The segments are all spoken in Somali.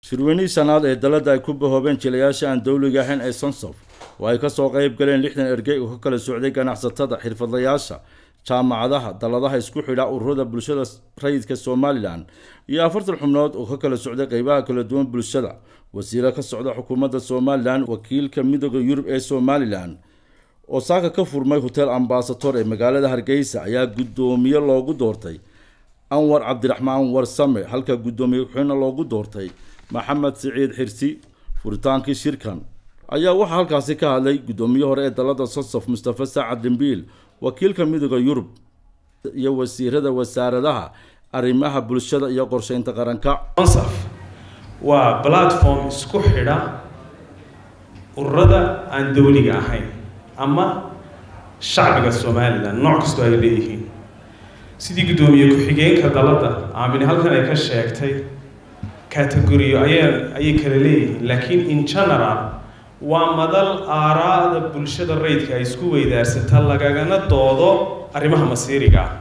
shirweynihii shanaad ee dalada ay ku bahoobeen jilayaasha aan dowliga ahayn ee sonsof oo ay kasoo qayb galeen lixdan ergey oo ka kala socday ganacsatada xirfadlayaasha jaamacadaha daladaha isku xidha ururada bulshada rayidka somalilan iyo afartan xubnood oo ka kala socday qeybaha kala duwan bulshada wasiiro ka socda xukuumadda somalilan wakiilka midooda yurub ee somalilan oo saaka ka furmay hotel ambasator ee magaalada hargeysa ayaa guddoomiye loogu doortay anwar cabdiraxmaan warsame halka guddoomiye ku-xigna loogu doortay maxamed siciid xirsi furitaankii shirkan ayaa waxaa halkaasi ka hadlay guddoomiye hore ee dalada sosof mustafa saacad dembiil wakiilka midooda yurub iyo wasiirada wasaaradaha arrimaha bulshada iyo qorsheynta qaranka onsaf waa platform isku xidha ururada aan dowliga ahayn ama shacbiga somalilan nooc kastoo ay leeyihiin sidii guddoomiye ku-xigeenka dalada aamine halkan ay ka sheegtay categoriyo aya ayay kala leeyihiin laakiin in general waa madal aaraada bulshada rayidka ay isku weydaarsata lagagana doodo arrimaha masiiriga ah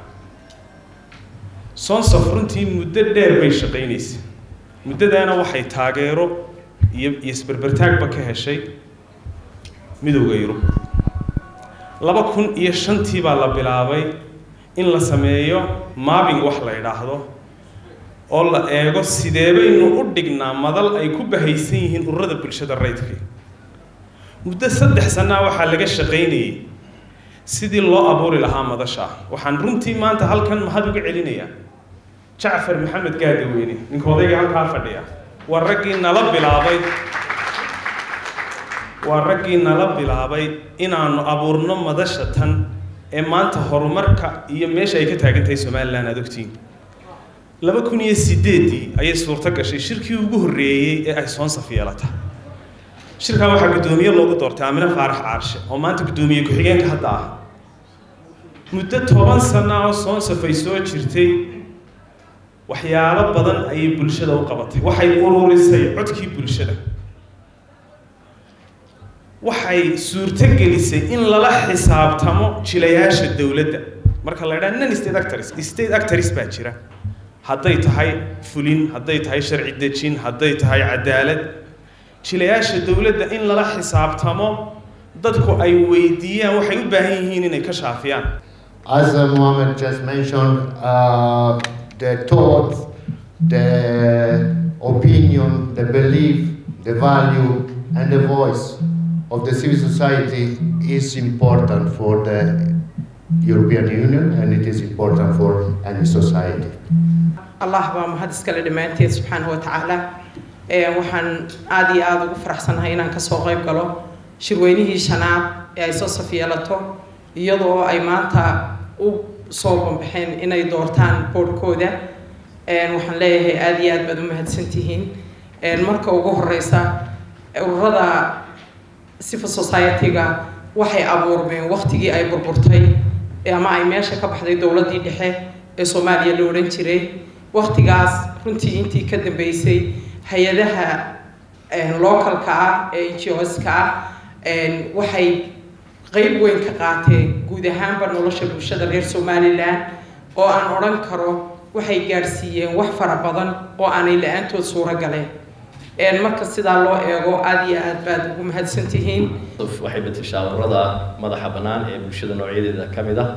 sonsof runtii muddo dheer bay shaqaynaysa muddadaana waxay taageero iyo iyo isberbertaagba ka heshay midowda yurub laba kun iyo shantii baa la bilaabay in la sameeyo maabing wax la idhaahdo oo la eego sidee baynu u dhignaa madal ay ku bahaysan yihiin ururada bulshada rayidka muddo saddex sanaa waxaa laga shaqaynayay sidii loo abuuri lahaa madasha waxaan runtii maanta halkan mahad uga celinayaa jacfar maxamed gaadaweyne ninka odayga halkaa fadhiya waa raggii nala bilaabay waa raggii nala bilaabay inaanu abuurno madasha tan ee maanta horumarka iyo meesha ay ka taagan tahay somalilan aada ogtiin laba kun iyo sideeddii ayay suurto gashay shirkii ugu horreeyey ee ay soonsaf yeelata shirkan waxaa guddoomiye loogu doortay aamine faarax caarshe oo maanta guddoomiye ku-xigeenka hadda ah muddo toban sana oo soonsaf ay soo jirtay waxyaalo badan ayay bulshada u qabatay waxay ururisay codkii bulshada waxay suurto gelisay in lala xisaabtamo jilayaasha dowladda marka la idhaha non state actors state actors baa jira hadday tahay fulin hadday tahay sharci dejin hadday tahay cadaalad jilayaasha dowladda in lala xisaabtamo dadku ay weydiiyaan waxay u baahan yihiin inay ka shaafiyaan As uh, Mohammed just mentioned, uh, the thoughts, the opinion, the belief, the value, and the voice of the civil society is important for the European Union and it is important for any society. allah baa mahad iskale dhammaanteed subxaanahu wa tacaala waxaan aada iyo aada ugu faraxsanahay inaan kasoo qayb galo shirweynihii shanaad ee ay soo safyeelato iyadoo ay maanta u soo banbaxeen inay doortaan boodhkooda waxaan leeyahay aada iyo aad baad u mahadsantihiin marka ugu horeysa ururada civil society-ga waxay abuurmeen waqtigii ay burburtay ama ay meesha ka baxday dowladdii dhexe ee soomaaliya la odhan jiray waqtigaas runtii intii ka dambeysay hay-adaha localka ah ee ngos-ka ah waxay qeyb weyn ka qaateen guud ahaanba nolosha bulshada reer somalilan oo aan odhan karo waxay gaadhsiiyeen wax fara badan oo aanay la-aantood suuro galeen marka sidaa loo eego aada iyo aad baad ugu mahadsan tihiin waxay matashaa ururada madaxa bannaan ee bulshada noocyadeeda ka mid ah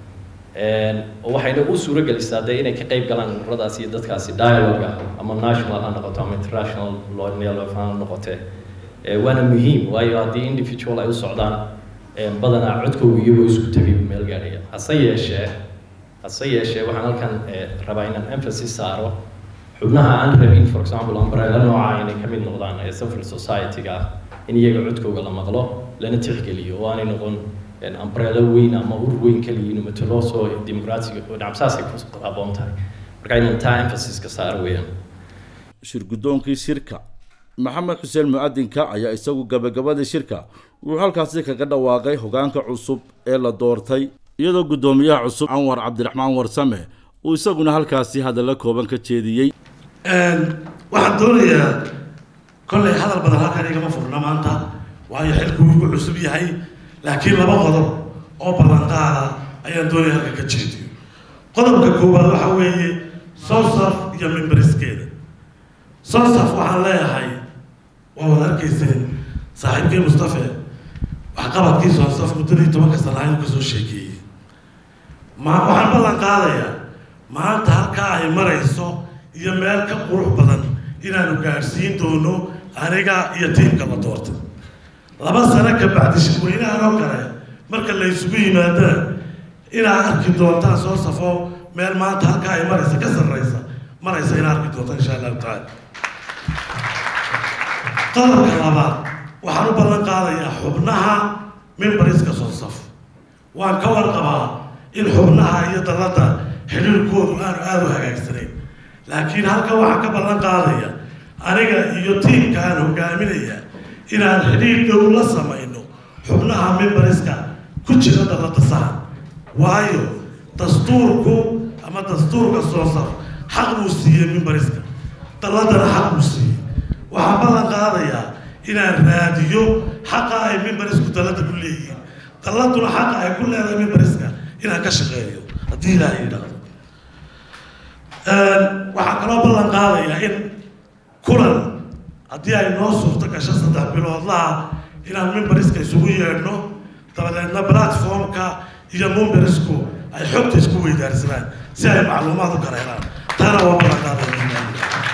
waxayna u suuro gelisaa dee inay ka qayb galaan ururadaas iyo dadkaasi dialogue ah ama national ha noqoto ama international level ha noqotee waana muhiim waayo haddii individual ay u socdaan badanaa codkooga iyagoo isku tegay buu meel gaadhaya hase yeeshee hase yeeshee waxaan halkan rabaa inaan emphasis saaro xubnaha aan rabin for example umbrella nooca inay ka mid noqdaan ee civil society-ga ah in iyaga codkooga la maqlo lana tixgeliyo oo aanay noqon umbrella weyn ama ur weyn kaliya inuu matalo soo dimuqraatiga oo dhacabsaasay ku haboon tahay marka inaan taa emphasis ka saaro weeyaan shir guddoonkii shirka maxamed xuseen mu-adinka ayaa isagu gabagabadii shirka wuxuu halkaasi kaga dhawaaqay hogaanka cusub ee la doortay iyadoo guddoomiyaha cusub anwar cabdiraxmaan warsame uu isaguna halkaasi hadalla kooban ka jeediyey waxaan doonayaa kollay hadal badan halkan igama furna maanta waayo xilku wugu cusub yahay laakiin laba qodob oo ballanqaada ayaan doonaya halkan ka jeediyo qodobka koowaad waxa weeye sosaf iyo mimbariskeeda sonsaf waxaan leeyahay waa wada arkayseen saaxiibkii mustafe waxqabadkii sonsaf muddadii tobanka sana ayuu kasoo sheekeeyey ma waxaan ballan qaadayaa maanta halkaa ay marayso iyo meel ka qurux badan inaanu gaadhsiin doono aniga iyo tiimka la doortay laba sano ka bacdi shirweynahan oo kale marka la isugu yimaadana inaad arki doontaan soo safo meel maanta halkaa ay maraysa ka sarraysa maraysa inaad arki doontaan insha allahu tacaala qodobka labaad waxaan u ballan qaadayaa xubnaha mimbariska soo saf waan ka warqabaa in xubnaha iyo dalladda xidhiirkoodu aanu aada u hagaagsanayn laakiin halkan waxaan ka ballan qaadaya aniga iyo tiimka aan hogaaminaya inaan xidhiir dhow la samayno xubnaha mimbariska ku jira dalladda sahan waayo dastuurku ama dastuurka soo saf xaq buu siiyey mimbariska dalladana xaq buu siiyey waxaan ballan qaadayaa inaan raadiyo xaqa ay mimbarisku dalladda ku leeyihiin dalladuna xaqa ay ku leedahay mimbariska inaan ka shaqeeyo haddii ilaaha yidhaahdo waxaan kaloo ballan qaadayaa in kulan haddii ay noo suurto gasho saddex biloodlaha inaan mimbariska isugu yeedhno dabadeedna platformka iyo mimbarisku ay xogta isku weydaarsadaan si ay macluumaad u kala helaan taana waa ballan qaadaya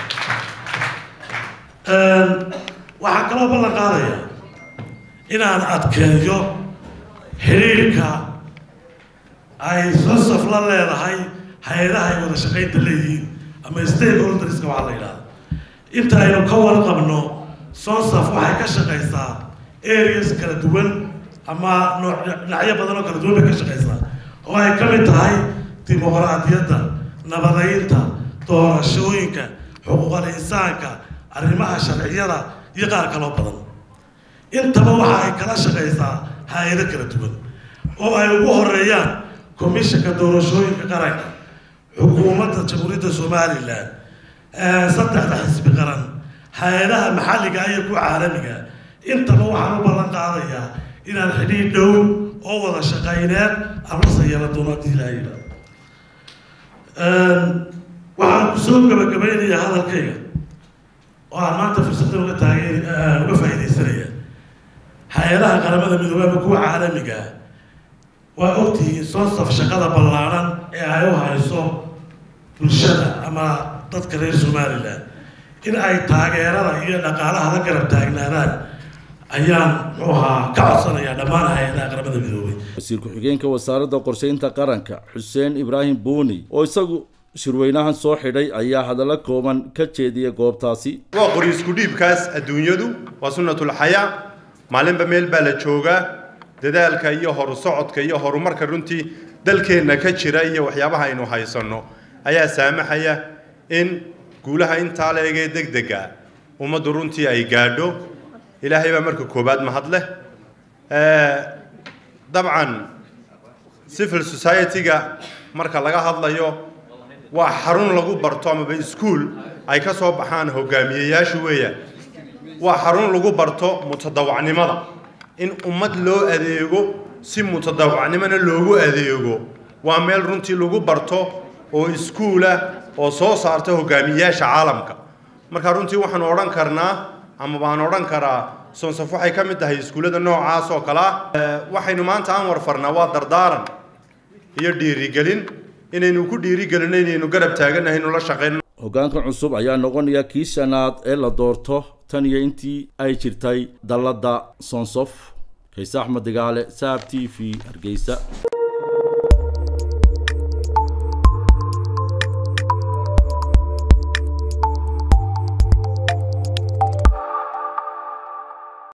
waxaan kaloo ballan qaadayaa inaan adkeeyo xidhiirka ay sonsaf la leedahay hay-adaha ay wada shaqaynta leeyihiin ama stakeholderska waxaa la yidhahda inta aynu ka warqabno sonsaf waxay ka shaqaysaa areas kala duwan ama nooc dhinacyo badan oo kala duwan bay ka shaqaysaa oo ay ka mid tahay dimuqraadiyadda nabadaynta doorashooyinka xuquuqal insaanka arrimaha sharciyada iyo qaar kaloo badan intaba waxa ay kala shaqaysaa hay-ado kala duwan oo ay ugu horeeyaan komishanka doorashooyinka qaranka xukuumadda jamhuuriyadda somalilan saddexda xisbi qaran hay-adaha maxalliga iyo kuwa caalamiga intaba waxaan u ballan qaadayaa inaan xidhiir dhow oo wada shaqayneed aan la sayeela doono haddii ilaaha yidhahdo waxaan kusoo gabagabaynayaa hadalkayga oo aan maanta fursaddan uga taagay uga faa'iidaysanaya hay-adaha qaramada midoobey ama kuwa caalamiga waa ogtihiin sonsaf shaqada ballaaran ee ay u hayso bulshada ama dadka reer somalilan in ay taageerada iyo dhaqaalaha la garab taagnaadaan ayaan muxuu ahaa ka codsanayaa dhammaan hay-adaha qaramada midoobey wasiir ku-xigeenka wasaaradda qorsheynta qaranka xuseen ibraahim buuni oo isagu shirweynahan soo xidhay ayaa hadallo kooban ka jeediyay goobtaasi waa qori isku dhiibkaas adduunyadu waa sunnatulxayaa maalinba meel baa la joogaa dadaalka iyo horu socodka iyo horumarka runtii dalkeenna ka jira iyo waxyaabaha aynu haysanno ayaa saamaxaya in guulaha intaa leegee deg dega ummaddu runtii ay gaadho ilaahay baa marka koowaad mahadleh dabcan civil society-ga marka laga hadlayo waa xarun lagu barto amaba iskuol ay ka soo baxaan hogaamiyeyaashu weeya waa xarun lagu barto mutadawacnimada in ummad loo adeego si mutadawacnimona loogu adeego waa meel runtii lagu barto oo iskuulah oo soo saarta hogaamiyeyaasha caalamka marka runtii waxaanu odhan karnaa ama baan odhan karaa sonsaf waxay ka mid tahay iskuullada noocaas oo kale ah waxaynu maanta aan warfarnaa waa dardaaran iyo dhiirigelin inaynu ku dhiirigelino inaynu garab taaganahay inu la shaqeyno hoggaanka cusub ayaa noqonaya kii shanaad ee la doorto tan iyo intii ay jirtay dalladda sonsof kayse axmed digaale saab t v hargeysa